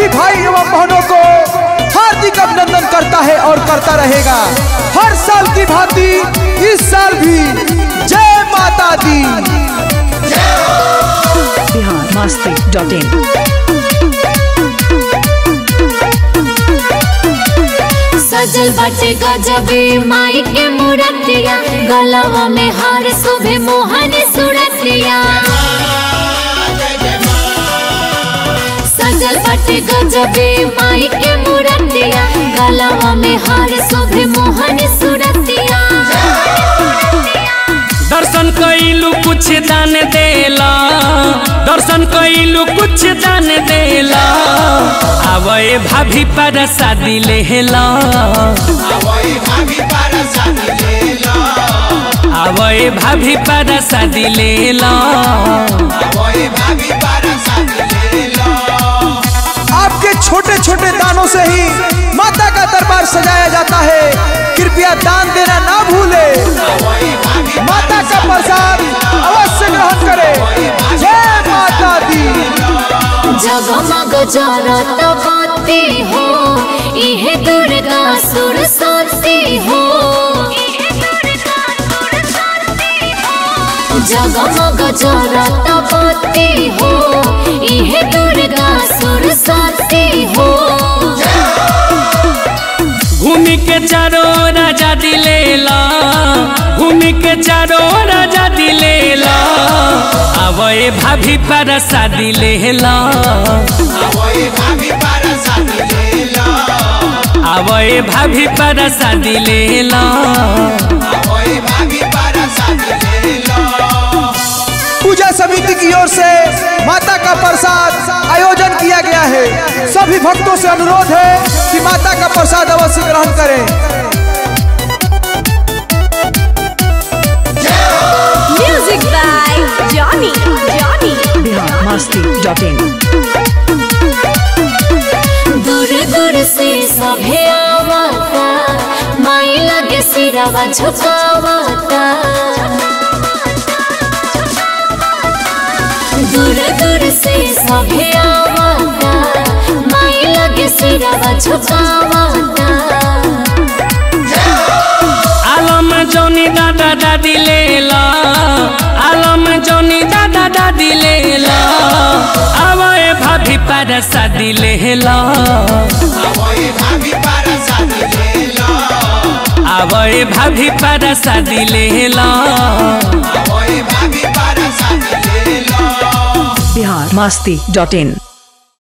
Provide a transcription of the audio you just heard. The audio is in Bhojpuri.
सभी भाई एवं बहनों को हार्दिक अभिनंदन करता है और करता रहेगा हर साल की भांति इस साल भी जय माता दी बिहार मस्ती डॉट इन सजल बाटे गजबे माई के मूरतिया गलवा में हार शोभे मोहन सुरतिया सजल बाटे गजबे माई के मूरतिया गलवा में हार शोभे मोहन सुरतिया दर्शन कैलू कुछ दान देला दर्शन कैलू कुछ दान देला आवे भाभी पर शादी लेला आवे भाभी पर शादी लेला आपके छोटे छोटे दानों से ही माता का दरबार सजाया जाता है कृपया दान देना ना भूले माता का प्रसाद अवश्य ग्रहण करें जय माता दी जगमग जरत बत्ती हो इहे दुर्गा सरस्वती हो जगमग जरत बत्ती हो इहे दुर्गा सरस्वती हो घूमि के चारो राजा दिलेला घूमि के चारो राजा दिलेला आवे भाभी पर शादी लेला आवे भाभी पर शादी लेला पूजा समिति की ओर से माता का प्रसाद आयोजन किया गया है सभी भक्तों से अनुरोध है कि माता का प्रसाद अवश्य ग्रहण करें Music by Johnny. Johnny. Bihar Masti dot in दूर दूर से सभे आवता माई लगे सिरवा झुकावता दूर दूर से सभे आवता माई लगे सिरवा झुकावता आलम जौनी दादा दादी लेला आलम जौनी दादा दादी लेला आवे भाभी पर शादी लेला आवे भाभी पर शादी लेला बिहार मस्ती डॉट इन